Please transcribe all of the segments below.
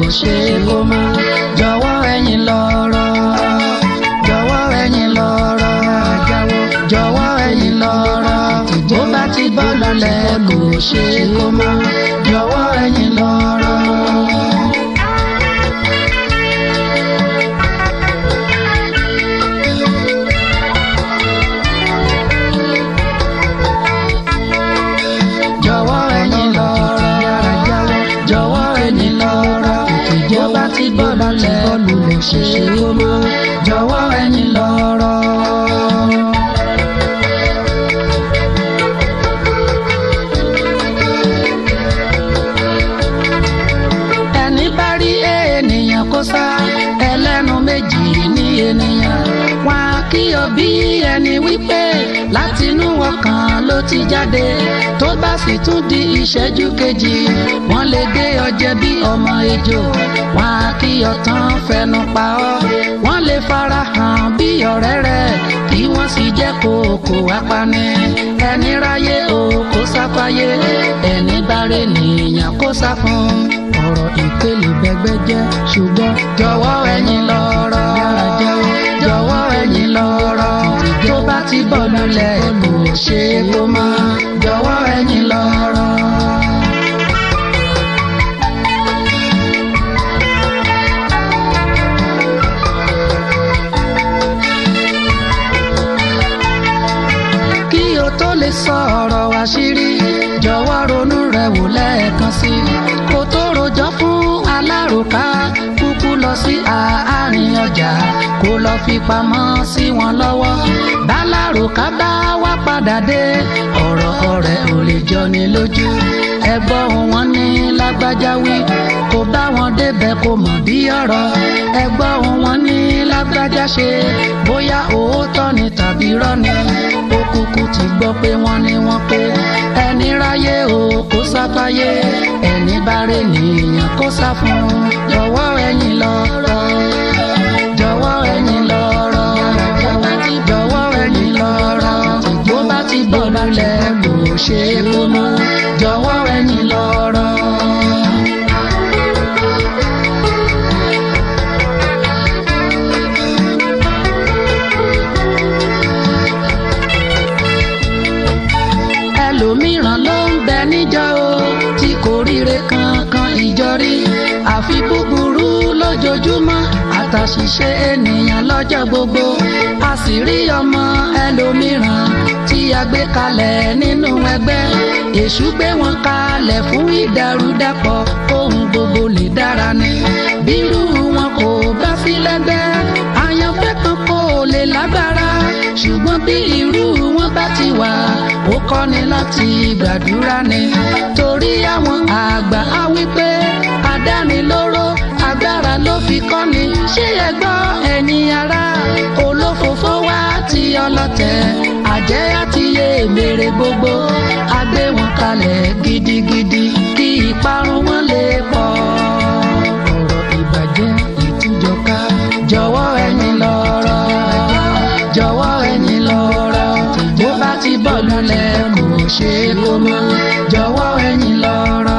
ṣe kó má jọ̀wọ́ ẹ̀yin lọ́rọ̀ jọ̀wọ́ ẹ̀yin lọ́rọ̀ jọ̀wọ́ ẹ̀yin lọ́rọ̀ bó bá ti bọ́ lulẹ̀ kò ṣe kó má jọ̀wọ́ ẹ̀yin lọ́rọ̀. jọ̀wọ́ ẹ̀yin lọ́rọ̀ jọ̀wọ́ ẹ̀yin lọ́rọ̀ bó bá ti bọ́ lulẹ̀ kò ṣe kó má jọ̀wọ́ ẹ̀yin lọ́rọ̀. ẹni bá rí ènìyàn kó sá ẹlẹ́nu méjì ní ènìyàn wọn á kí ọ bí ẹni wípé látinú ọkàn ló ti jáde tó bá sì tún di ìṣẹ́jú kejì wọ́n lè gé ọ jẹ bí ọmọ ejò wọn á kí ọ tán fẹnu pa ọ́ wọ́n lè fara hàn bí ọ̀rẹ́ rẹ̀ kí wọ́n sì jẹ́ kókó apani ẹni ráyé o kó sáfáyé ẹni bá rè nìyàn kó sá fún ọ̀rọ̀ ìpele bẹ́gbẹ́ jẹ́ ṣùgbọ́n jọ̀wọ́ ẹ̀yin lọ́rọ̀ jọ̀wọ́ ẹ̀yin lọ́rọ̀ tó bá ti bọ̀ lulẹ̀ kò ṣe é kó má jọ̀wọ́ ẹ̀yin lọ́rọ̀. kí o tó lè sọ ọ̀rọ̀ àṣírí jọ̀wọ́ ronú rẹ̀ wò lẹ́ẹ̀kan sí i kó tó rojọ́ fún alárùká kúkú lọ sí àárín ọjà kó lọ fi pamọ́ sí wọn lọ́wọ́ bálárùká bá wá padà dé ọ̀rọ̀ ọ̀rẹ́ ò lè jọni lójú ẹgbọ́n wọn ní lágbájá wí kó bá wọn débẹ̀ kó mọ̀ bí ọ̀rọ̀ ẹgbọ́n wọn ní lágbájá ṣe bóyá òótọ́ ni tàbí rọ́ni ó kúkú ti gbọ́ pé wọ́n ní wọ́n pé ẹni ráyé o kó sáfáyé ẹni bá rè nìyàn kó sá fún jọ̀wọ́ ẹ̀yin lọ́rọ̀ jọ̀wọ́ ẹ̀yin lọ́rọ̀ jọ̀wọ́ ẹ̀yin lọ́rọ̀ bó bá ti bọ̀ lulẹ̀ kò ṣe é kó mọ́ jọ̀wọ́ ẹ̀yin lọ́rọ̀. ẹlòmíràn ló ń bẹ níjọ o tí kò ríre kankan ìjọ rí àfi búburú lójoojúmọ́ àtàṣìṣe ènìyàn lọ́jọ́ gbogbo a sì rí ọmọ ẹlòmíràn tí a gbé kalẹ̀ nínú ẹgbẹ́ èṣù gbé wọn kalẹ̀ fún ìdàrúdàpọ̀ ohun gbogbo lè dára ni bírú wọn kò bá sí lẹ́gbẹ́ àyànfẹ́ kan kò lè lágbára ṣùgbọ́n bí irú wọn bá ti wà ó kọ́ni láti gbàdúrà ni torí àwọn àgbà á wí pé adánilóró agbára ló fi kọ́ni ṣé ẹ gbọ́ ẹ̀yin ará olófòfó wá ti ọlọ́tẹ̀ àjẹ́ àti èmèrè gbogbo a gbé wọn kalẹ̀ gidigidi kí ìparun wọn lè pọ̀ ọ̀rọ̀ ìbàjẹ́ ìtújọká jọ̀wọ́ ẹ̀yin lọ́rọ̀ jọ̀wọ́ ẹ̀yin lọ́rọ̀ bó bá ti bọ̀ lulẹ̀ kò ṣe é kó mọ́ jọ̀wọ́ ẹ̀yin lọ́rọ̀.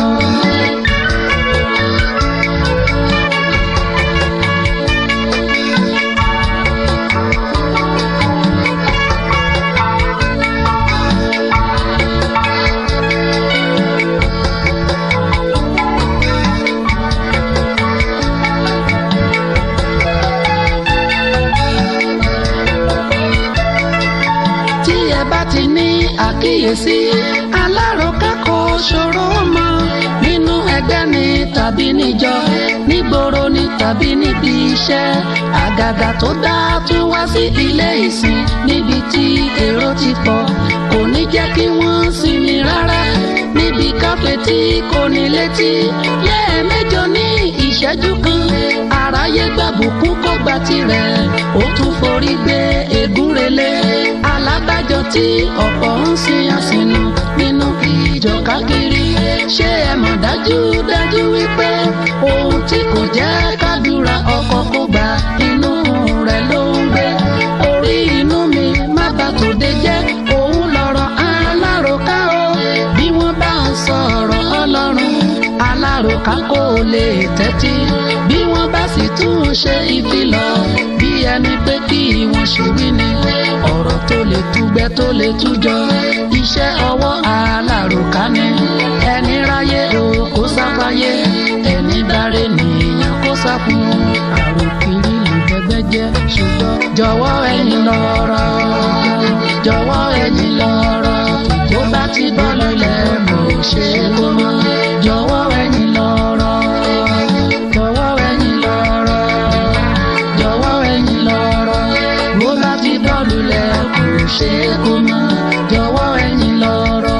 tí ẹ bá ti ní àkíyèsí aláròká kò ṣòro mọ́ nínú ẹgbẹ́ ni tàbí níjọ nígboro ni tàbí níbi iṣẹ́ àgàgà tó dá tún wá sí ilé ìsìn níbi tí èrò ti pọ̀ kò ní jẹ́ kí wọ́n sinmi rárá níbi káfẹ́ tí kò ní létí lẹ́ẹ̀mẹ́jọ ní ìṣẹ́jú kan àráyé gbàbùkún kó gba tirẹ̀ ó tún forí gbé egúnrelé alábàjọ tí ọ̀pọ̀ ń sin àsìnù nínú ìjọ káàkiri ṣé ẹ mọ̀ dájú dájú wípé ohun tí kò jẹ́ kádùrà ọkọ kó gbà inú rẹ̀ ló ń gbé orí inú mi má bà tòde jẹ́ òun lọ̀rọ̀ aláròká o bí wọ́n bá ń sọ̀rọ̀ ọlọ́run alá aláròká kò lè tẹ́tí bí wọ́n bá sì tún ṣe ìfilọ̀ bí ẹni pé kí wọ́n ṣe wí ni ọ̀rọ̀ tó lè túgbẹ́ tó lè tújọ iṣẹ́ ọwọ́ aláròká ni ẹni ráyé o kó sáfáyé ẹni báre nìyẹn kó sá fún àròkiri lùgbẹ́gbẹ́ jẹ́ ṣùgbọ́n jọ̀wọ́ ẹ̀yin lọ́rọ̀ jọ̀wọ́ ẹ̀yin lọ́rọ̀ tó bá ti bọ́ lulẹ̀ kò ṣe é kó mọ́ jọ̀wọ́ ẹ̀yin lọ́rọ̀ jọ̀wọ́ ẹ̀yin lọ́rọ̀ jọ̀wọ́ ẹ̀yin lọ́rọ̀ bó bá ti bọ́ lulẹ̀ kò ṣe é kó mọ́ jọ̀wọ́ ẹ̀yin lọ́rọ̀.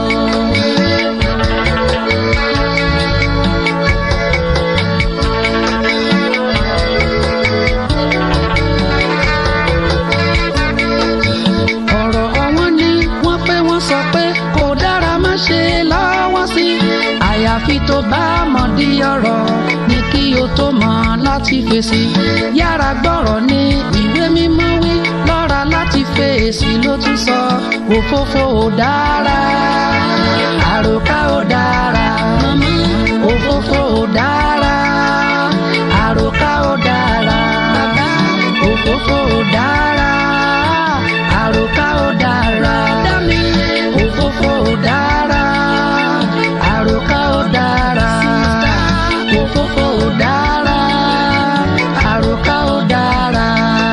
ọ̀rọ̀ ọ̀wọ́n ni wọ́n pé wọ́n sọ pé kò dára má ṣe lọ́wọ́ sí àyàfi tó bá mọ̀ di ọ̀rọ̀ ni kí o tó mọ̀ láti fèsì yára gbọ́rọ̀ ní ìwé mímọ́ wí lọ́ra láti fèsì ló tún sọ òfófó ò dára àròká ò dára òfófó ò dára àròká ò dára òfófó ò dára àròká ò dára òfófó ò dára àròká ò dára òfófó ò dára àròká ò dára.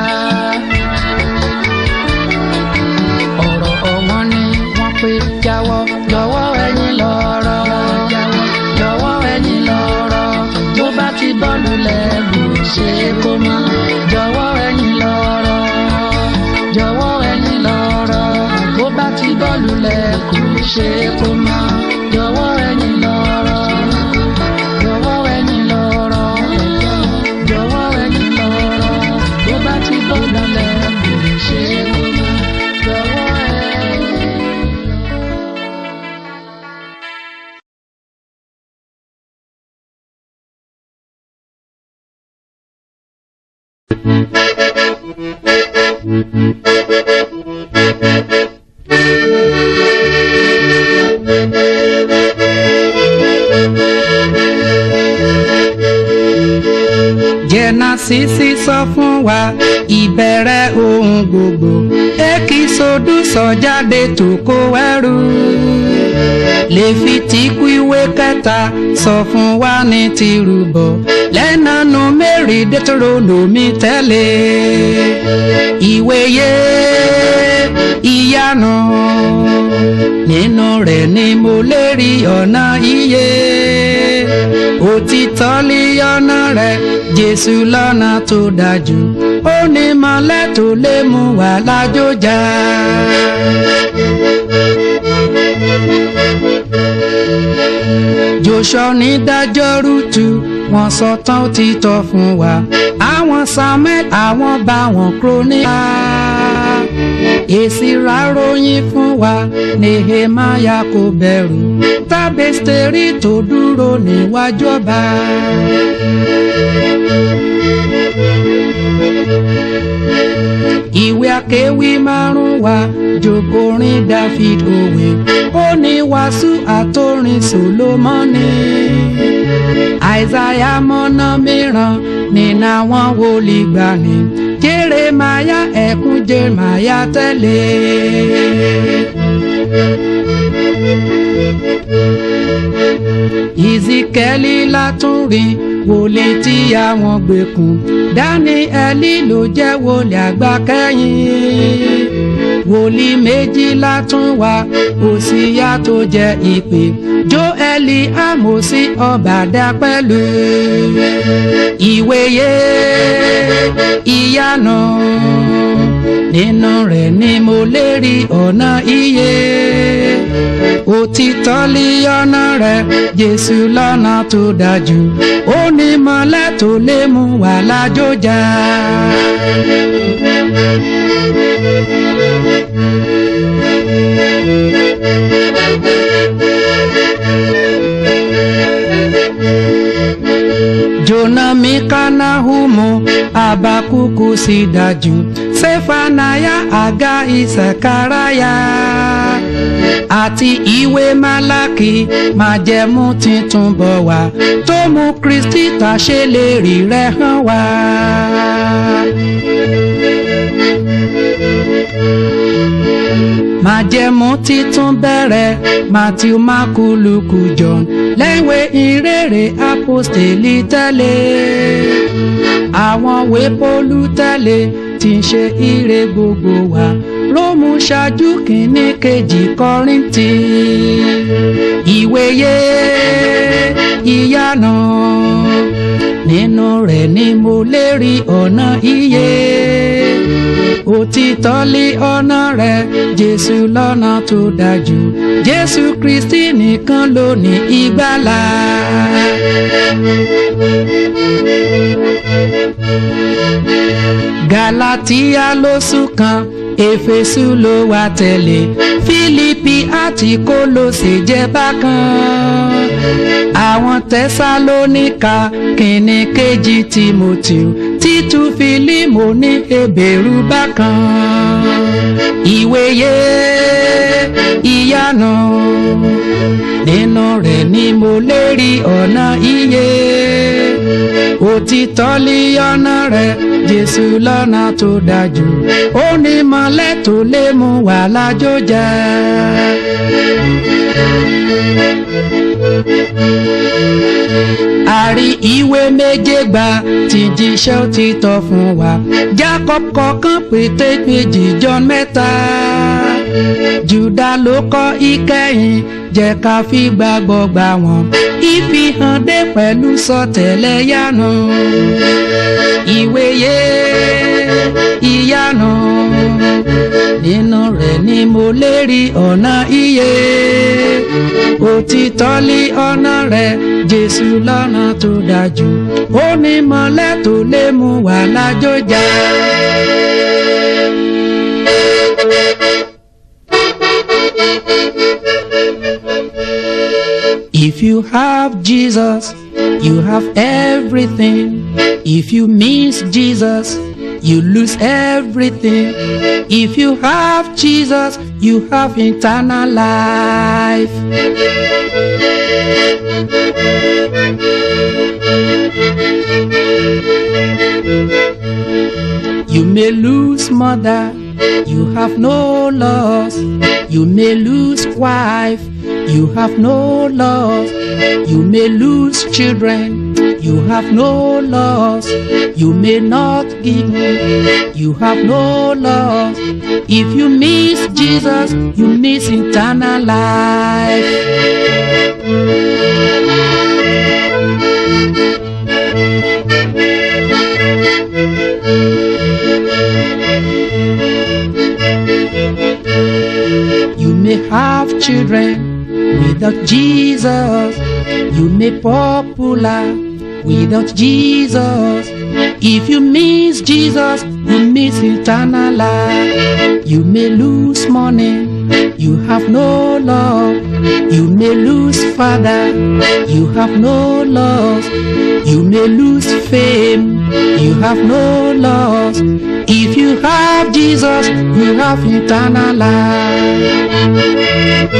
ọ̀rọ̀ ọ̀wọ́n ni wọ́n pé jáwọ́ jọ̀wọ́ ẹ̀yin lọ́rọ̀ jọ̀wọ́ ẹ̀yin lọ́rọ̀ tó bá ti bọ́ lulẹ̀ kò ṣe é kó mọ́ jọ̀wọ́ ẹ̀yin lọ́rọ̀ jọ̀wọ́ ẹ̀yin lọ́rọ̀ tó bá ti bọ́ lulẹ̀ kò ṣe é kó mọ́ jọ̀wọ́ ẹ̀yin lọ́rọ̀ jọ̀wọ́ ẹ̀yin lọ́rọ̀ jọ̀wọ́ ẹ̀yin lọ́rọ̀ tó bá ti bọ́ lulẹ̀ kò ṣe é kó mọ́ jọ̀wọ́ ẹ̀yin lọ́rọ̀. jẹ́nàsísì sọ fún wa ìbẹ̀rẹ̀ ohun gbogbo èkì sódù sọ jáde tó kó ẹrù lèfìtìkù ìwé kẹta sọ fún wa ní tìrúbọ lẹ́nàánú mẹ́rin dẹ́tọ́rọ́nùmí tẹ́lẹ̀ ìwéyé ìyanu nínú rẹ̀ ni mo lè rí ọ̀nà iye òtítọ́ lé ọ̀nà rẹ̀ jésù lọ́nà tó dájú ó ní mọ́lẹ̀ tó lè mú wa lájọjà. joshua ní dájọ́ rútu wọ́n sọ tán ó ti tọ́ fún wa àwọn samuel àwọn bá wọn kúrónìkà èsì ráròyìn fún wa nehemiah kò bẹ̀rù tábẹ́sítẹ́rì tó dúró níwájú ọba. ìwé akéwì márùn wa jòkórin david òwe ó ní wàásù àtòrin solomoni àìsàyà mọ́nà mìíràn nínú àwọn wòlíì gbani jeremaya ẹkún jeremaya tẹ̀lé. ìzíkẹ́lì látúnrí wòlíì tí àwọn gbẹ̀kùn dáníẹ́lì ló jẹ́ wòlíì àgbà kẹ́yìn wòlíì méjìlá tún wá òsíyá tó jẹ́ ìpè jóẹ́lì àmọ́sí ọ̀bàdà pẹ̀lú ìwéyé ìyanu nínú rẹ̀ ni mo lè rí ọ̀nà iye òtítọ́ lé ọ̀nà rẹ̀ jésù lọ́nà tó dájú ó ní mọ́lẹ̀ tó lè mú wa lájọjà. jona mikana humo abakuku si dájú sefanaya aga isakaraya àti ìwé málákì májẹ̀mú titun bọ̀ wá tó mú kristi tàṣe lè rí rẹ̀ hàn wá. májẹ̀mú titun bẹ̀rẹ̀ matthew marku luke john lẹ́wẹ̀ ìrere apostoli tẹ̀lé àwọn wépolú tẹ̀lé tí ń ṣe ire gbogbo wa róòmù ṣáájú kìíní kejì kọ́ríńtì ìwéyé ìyanu nínú rẹ̀ ni mo lè rí ọ̀nà iye òtítọ́ lé ọ̀nà rẹ̀ jésù lọ́nà tó dájú jésù kristi nìkan ló ní ìgbàlà. galatia ló sùn kan éfésù ló wà tẹ̀lé fílípì àti kólósè jẹ́ bákan àwọn tẹsalóníkà kìíní kejì timoteo títú fílímù ní ebèrú bákan ìwéyé ìyanu nínú rẹ̀ ni mo lè rí ọ̀nà iye òtítọ́ lé ọ̀nà rẹ̀ jésù lọ́nà tó dájú ó ní mọ́lẹ̀ tó lè mú wà lájò jẹ́. àrí ìwé méje gbà tí jíṣẹ́ òtítọ́ fún wa jacob kọ̀ọ̀kan pété méjì john mẹ́ta juda ló kọ́ ìkẹyìn jẹ́ ká fi gbàgbọ́ gbà wọ́n ìfihàn dé pẹ̀lú sọtẹ́lẹ̀ yánu ìwéyé ìyanu nínú rẹ̀ ni mo lè rí ọ̀nà iye òtítọ́ lé ọ̀nà rẹ̀ jésù lọ́nà tó dájú ó ní mọ́lẹ̀ tó lè mú wà lájò já. If you have Jesus, you have everything. If you miss Jesus, you lose everything. If you have Jesus, you have eternal life. You may lose mother, you have no loss. You may lose wife, you have no loss. You may lose children, you have no loss. You may not give, you have no loss. If you miss Jesus, you miss eternal life. You may have children without Jesus. You may popular without Jesus. If you miss Jesus, you miss eternal life. You may lose money. You have no love. You may lose father. You have no loss. You may lose fame. You have no loss. If you have Jesus, you have eternal life.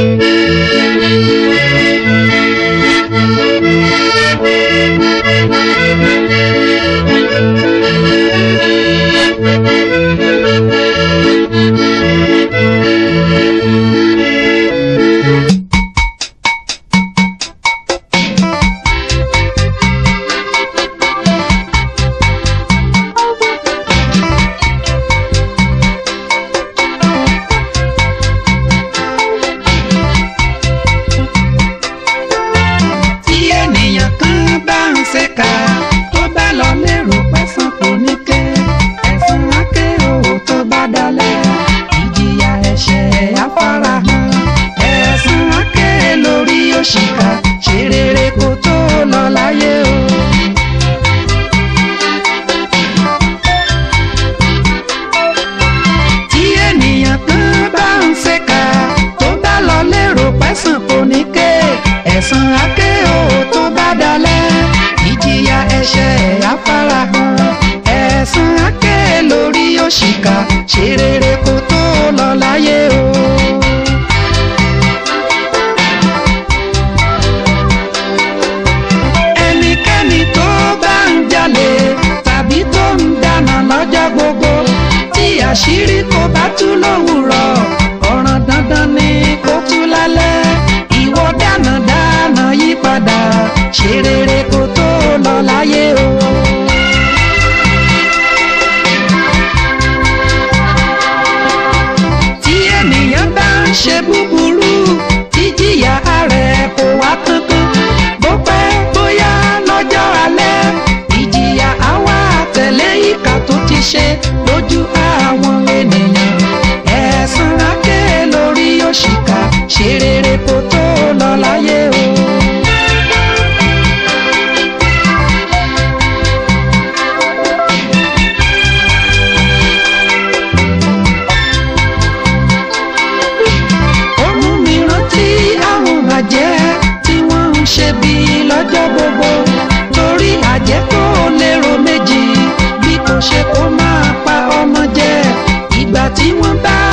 tí ènìyàn kan bá ń ṣèkà tó bá lọ lérò pẹ̀sán kò ní ké ẹ̀sán áké o tó bá dalẹ̀ ìjìyà ẹ̀ṣẹ̀ afárahàn ẹ̀sán áké lórí òṣìkà ṣe rere kó tó lọ láyé o. tí ènìyàn kan bá ń ṣèkà tó bá lọ lérò pẹ̀sán kò ní ké ẹ̀sán áké o tó bá dalẹ̀ ìjìyà ẹ̀ṣẹ̀ afárahàn ẹ̀sán áké lórí òṣìkà ṣe rere kó tó lọ láyé o.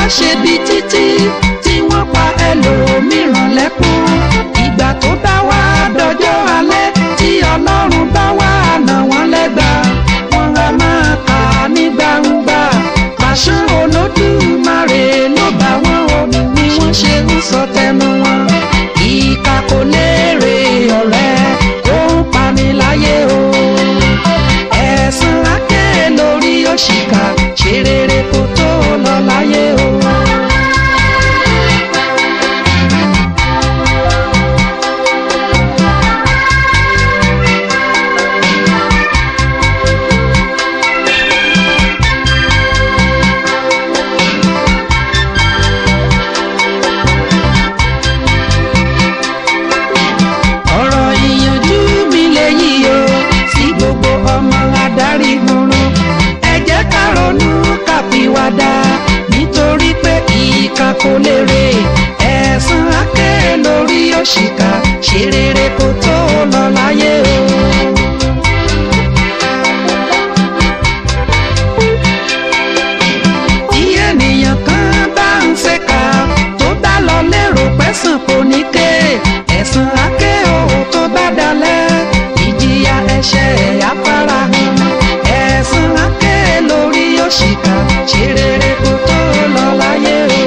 ṣaṣebi títí tí wọ́n pa ẹlòmíràn lẹ́kún ìgbà tó bá wá dọjọ́ alẹ́ tí ọlọ́run bá wá nà wọ́n lẹ́gbàá wọ́n á máa kà á ní gbangba pàṣẹ olódùmarè ló bá wọn o ni wọ́n ṣe ń sọ tẹnu wọn ìkà kò lérè ọ̀rẹ́ tó ń pani láyé o ẹ̀sán lákè lórí òṣìkà ṣe rere kó tó lọ láyé o. ọ̀rọ̀ ìyànjú mi lèyí o sí gbogbo ọmọ adarí gbọ̀ràn ẹ jẹ́ ká ronú ká pìwàdà nítorí pé ìkà kò lérè ẹ̀san àké lórí òṣìkà ṣe rere kó tó lọ láyé o. tí ènìyàn kan bá ń ṣèkà tó bá lọ lérò pẹ́sàn kò ní ké ẹ̀sán àké o tó bá dalẹ̀ ìjìyà ẹ̀ṣẹ̀ afárá hàn ẹ̀sán àké lórí òṣìkà ṣe rere kó tó lọ láyé o.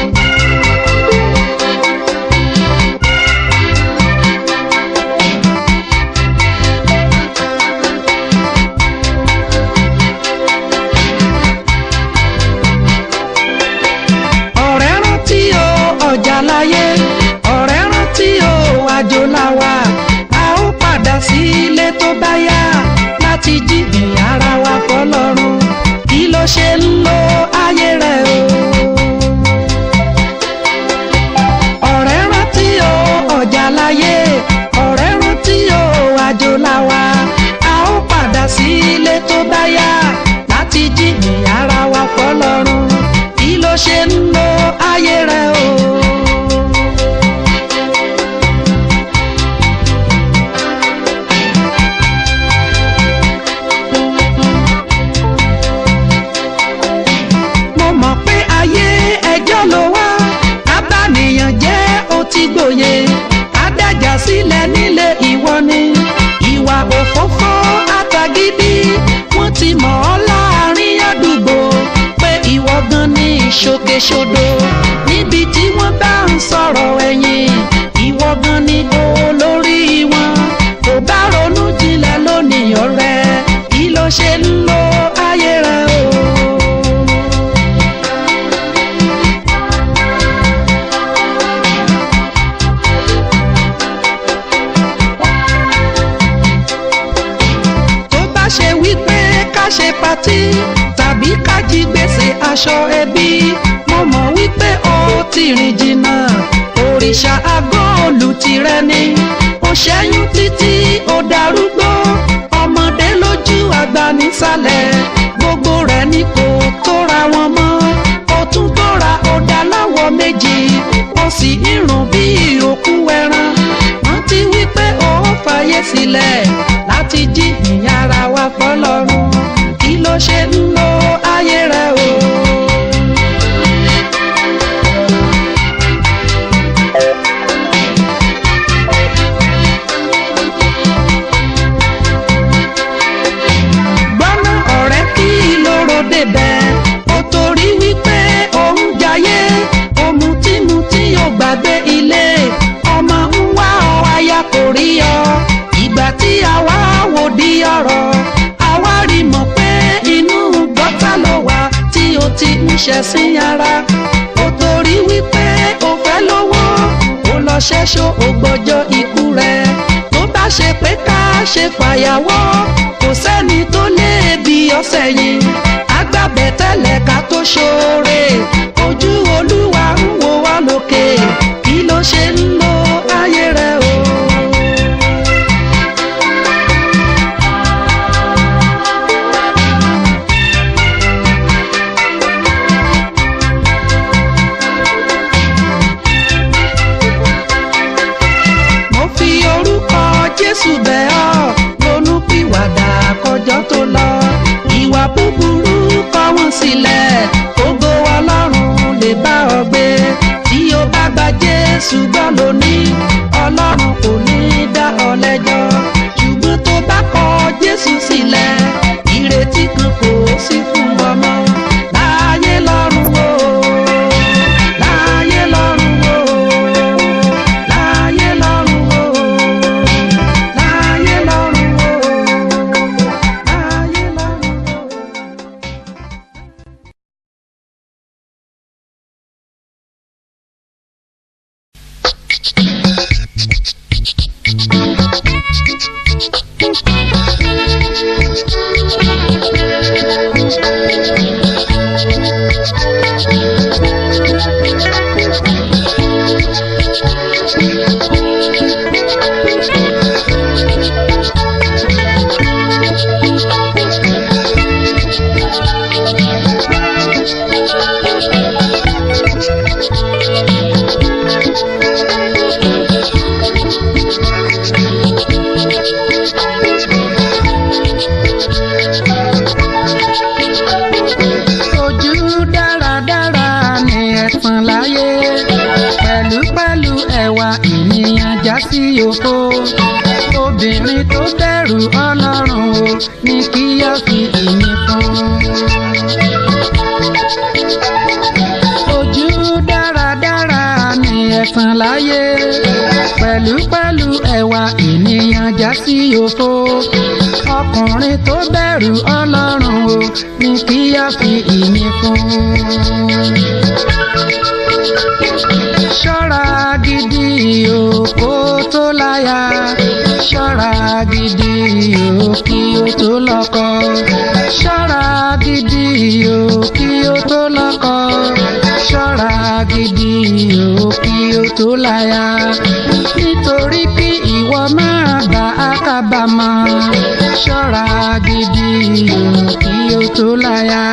ọ̀rẹ́ rántí o ọjà láyé ọ̀rẹ́ rántí o àjò làwà a ó padà sí ilé tó bá yá láti jíjìn ara wa fọlọ́run kí ló ṣe ń lo ayé rẹ̀ o. ọ̀rẹ́ rántí o ọjà láyé ọ̀rẹ́ rántí o àjò làwà a ó padà sí ilé tó bá yá láti jíjìn ara wa fọlọ́run kí ló ṣe ń lo ayé rẹ̀ o. mo mọ̀ pé ayé ẹjọ́ ló wá abániyàn jẹ́ ó ti gbòye adájà sílẹ̀ nílé ìwọ ni ìwà òfófó àtàgídí wọ́n ti mọ̀ ọ́ láàrin àdúgbò pé ìwọ gan ni ìṣòkèṣodò níbi tí wọ́n bá ń sọ̀rọ̀ ẹ̀yìn ìwọ gan ni olórí wọn kò bá ronú jinlẹ̀ lónìí ọ̀rẹ́ kí ló ṣe ń lo ayé rẹ o. tó bá ṣe wípé ká ṣe patí tàbí ká jí gbèsè aṣọ ẹbí mo mọ̀ wípé ó ti rìn jìnnà òrìṣà agóòlù tirẹ̀ ni ó ṣẹ́yún títí ó darúgbó ọmọdé lójú àgbà nísàlẹ̀ gbogbo rẹ̀ ni kò tóra wọn mọ́ ó tún tóra ó dá láwọ̀ méjì ó sì ń rùn bí òkú ẹran rántí wípé ó fàyè sílẹ̀ láti jí ìyára wa fọlọ́run kí ló ṣe ń lo ayé rẹ o. gbọ́nà ọ̀rẹ́ kí lóró débẹ̀ ó torí wípé òun jayé òmùtímùtí ò gbàgbé ilé ọmọ ń wá ọ aya kò rí ọ ìgbà tí àwa wò di ọ̀rọ̀ àwa rí mọ̀ pé inú gọ́tà ló wà tí o ti ń ṣẹ̀sín ara ó torí wípé o fẹ́ lówó ó lọ ṣẹ́ṣọ́ ògbọ́jọ́ ikú rẹ̀ tó bá ṣe pé ká ṣe fàyàwọ́ kò sẹ́ni tó lè bí ọ̀sẹ̀ yìí agbábẹ́ tẹ́lẹ̀ ká tó ṣoore ojú olúwa ń wo wá lókè kí ló ṣe ń lo ayé rẹ o. mo fi orúkọ jésù bẹ̀ ọ́ ronú pìwàdà kọjọ́ tó lọ ìwà búburú kọ̀ wọ́n sílẹ̀ ògo ọlọ́run lè bá ọ gbé tí o bá gba jésù gbọ́ lónìí ọlọ́run kò ní dá ọ lẹ́jọ́ ṣùgbọ́n tó bá kọ jésù sílẹ̀ ìrètí kan kò sí fún ọmọ láyé lọ́run o láyé lọ́run o láyé lọ́run o láyé lọ́run o láyé lọ́run o. ojú dáradára ni ẹ̀tàn láyé pẹ̀lúpẹ̀lú ẹwà ènìyàn já sí òfo obìnrin tó bẹ̀rù ọlọ́run o ní kí á fi ìyìn fún. ojú dáradára ni ẹ̀tàn láyé pẹ̀lúpẹ̀lú ẹwà ènìyàn já sí òfo ọkùnrin tó bẹ̀rù ọlọ́run o ní kí á fi ìyìn fún. ṣọ́ra gidi o kó tó láya ṣọ́ra gidi o kí o tó lọ́kọ ṣọ́ra gidi o kí o tó lọ́kọ ṣọ́ra gidi o kí o tó láya nítorí kí ìwọ máa bá a kábàámọ̀ ṣọ́ra gidi o kí o tó láya.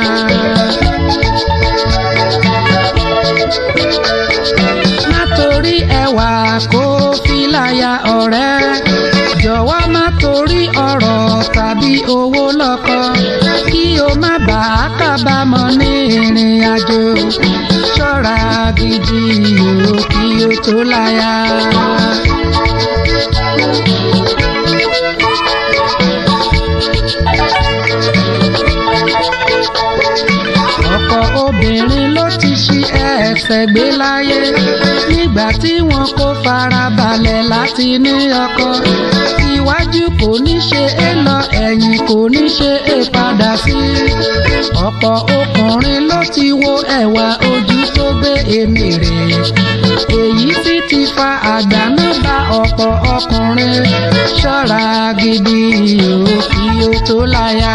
má torí ẹwà kó fi láya ọ̀rẹ́ jọ̀wọ́ má torí ọ̀rọ̀ tàbí owó lọ́kọ kí o má bàa kábàámọ̀ ní ìrìn àjò ṣọ́ra gidi o kí o tó láya. ọ̀pọ̀ obìnrin ló ti ṣi ẹsẹ̀ gbé láyé nígbà tí wọn kò farabalẹ̀ láti ní ọkọ iwájú kò ní ṣe é lọ ẹ̀yìn kò ní ṣe é padà sí ọ̀pọ̀ ọkùnrin ló ti wo ẹ̀wà ojú tó gbé èmi rè èyí sì ti fa àdánù bá ọ̀pọ̀ ọkùnrin ṣọ́ra gidi o kí o tó láya.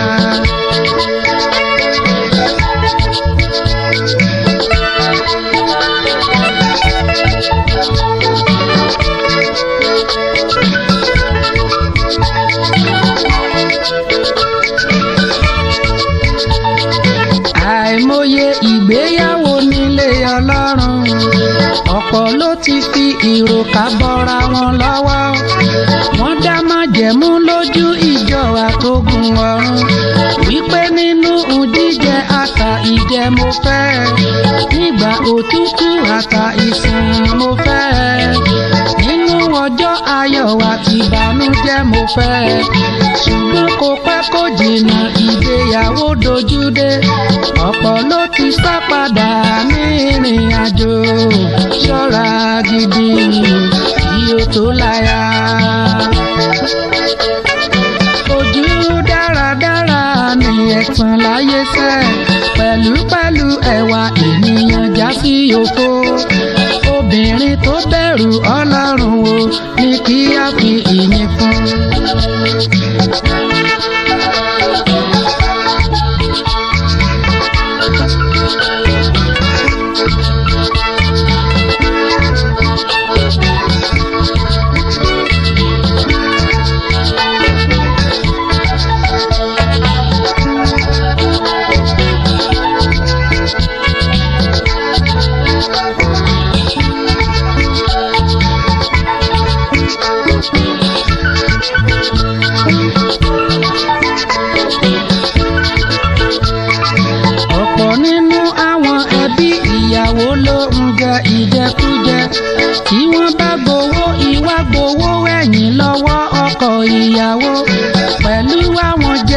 àìmọye ìgbéyàwó nílé ọlọ́run ọ̀pọ̀ ló ti fi ìròkà bọ́ra wọn lọ́wọ́ wọ́n dá májẹ̀mú lójú ìjọ àtógun ọ̀run wípé nínú jíjẹ àtà ìjẹ mo fẹ́ nígbà òtútù àtà ìsìn mo fẹ́ nínú ọjọ́ ayọ̀ àti ìbànújẹ́ mo fẹ́ ṣùgbọ́n kò pẹ́ kó jìnnà ìgbéyàwó dojúdé ọ̀pọ̀ ló ti sá padà ní ìrìn àjò ṣọ́ra gidi kí o tó láya. ojú dáradára ni ẹ̀tàn láyé sẹ́ pẹ̀lúpẹ̀lú ẹwà ènìyàn já sí òfo obìnrin tó bẹ̀rù ọlọ́run o ní kí á fi ìyìn fún.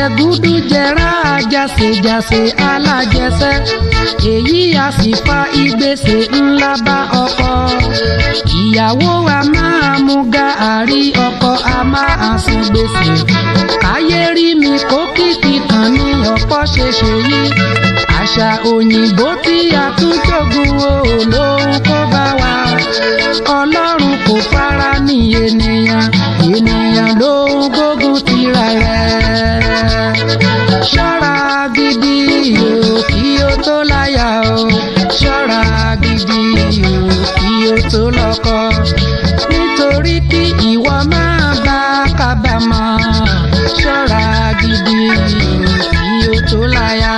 jẹgúdú jẹrá jàsèjàsè alájẹsẹ èyí a sì fa ìgbésẹ̀ ńlá bá ọkọ ìyàwó a máa mú gàárì ọkọ a máa san gbèsè káyé rí mi kó kìkì kan ní ọ̀pọ̀ ṣe ṣe yí àṣà òyìnbó tí a tún jogun o lóhun kó bá wa ọlọ́run kò fara ní ènìyàn ènìyàn ló ń gbógun tira rẹ̀ ṣọ́ra gidi o kí o tó láyà o ṣọ́ra gidi o kí o tó lọ́kọ nítorí kí ìwọ máa bá kábàámọ̀ ṣọ́ra gidi o kí o tó láyà.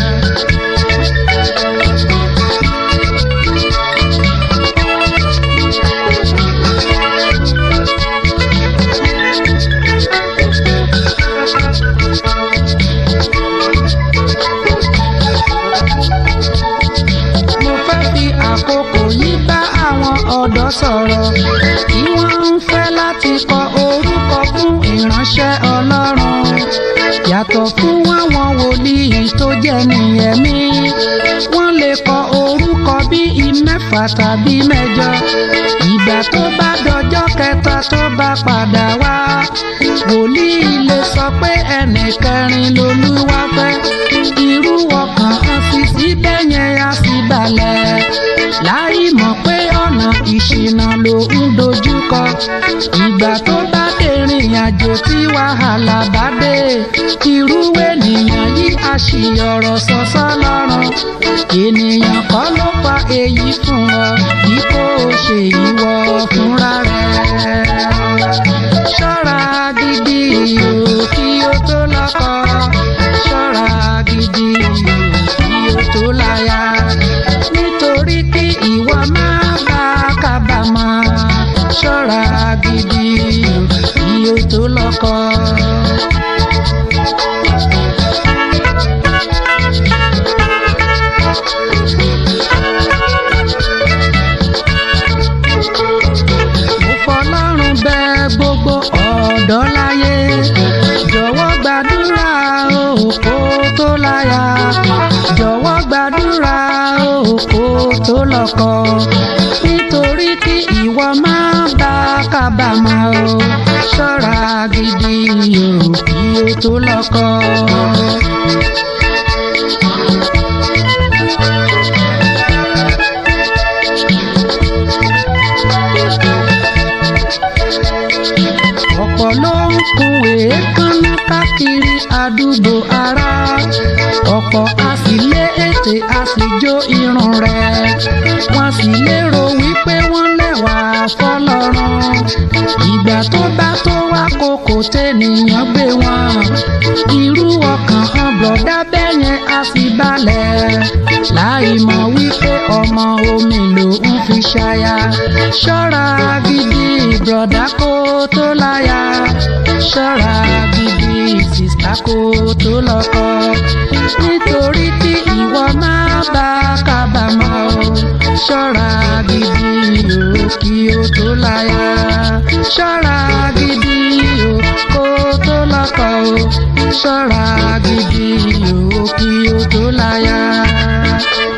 mo fẹ́ fi àkókò yìí bá àwọn ọ̀dọ́ sọ̀rọ̀ tí wọ́n ń fẹ́ láti kọ orúkọ fún ìránṣẹ́ ọlọ́run yàtọ̀ fún àwọn wòlíì tó jẹ́ nìyẹ̀mí wọ́n lè kọ orúkọ bíi mẹ́fà tàbí mẹ́jọ ìgbà tó bá dọjọ́ kẹta tó bá padà wá wòlíì lè sọ pé ẹnì kẹrin lolúwa fẹ́ irú ọkàn hàn sí síbẹ̀ yẹn á sì balẹ̀ láì mọ̀ pé ọ̀nà ìṣìnà ló ń dojúkọ ìgbà tó bá dèrìn àjò tí wàhálà bá dé irú ènìyàn yìí á ṣì ọ̀rọ̀ sọ́sọ́ lọ́rùn ènìyàn kọ́ ló fa èyí fún ọ bí kò ṣe ìwọ fúnra rẹ̀ ṣọ́ra gidi o kí o tó lọ́kọ ṣọ́ra gidi o kí o tó láya nítorí kí ìwọ máa bá kábàámọ̀ ṣọ́ra gidi o kí o tó lọ́kọ. mo fọlọ́run bẹ gbogbo ọ̀dọ́ láyé jọ̀wọ́ gbàdúrà o kó tó láya jọ̀wọ́ gbàdúrà o kó tó lọ́kọ nítorí kí ìwọ máa bá kábàámọ̀ o ṣọ́ra gidi o kí o tó lọ́kọ. ọ̀pọ̀ ló ń kun èékánná káàkiri àdúgbò ara ọ̀pọ̀ a sì lé ètè a sì jó irun rẹ̀ wọ́n sì lérò wípé wọ́n lẹ́wà fọlọ́run ìgbà tó bá tó wá kókò tẹ́nìyàn gbé wọn irú ọkàn hàn bọ̀dá bẹ́yẹn a sì balẹ̀ láì mọ̀ wípé ọmọ omi ló ń fi ṣaya ṣọ́ra gidi bọ̀dá kó tó láya ṣọ́ra gidi sìsá kó tó lọ́kọ nítorí tí ìwọ máa bá kábàámọ̀ o ṣọ́ra gidi o kí o tó láya ṣọ́ra gidi o kó tó lọ́kọ o ṣọ́ra gidi o kí o tó láya.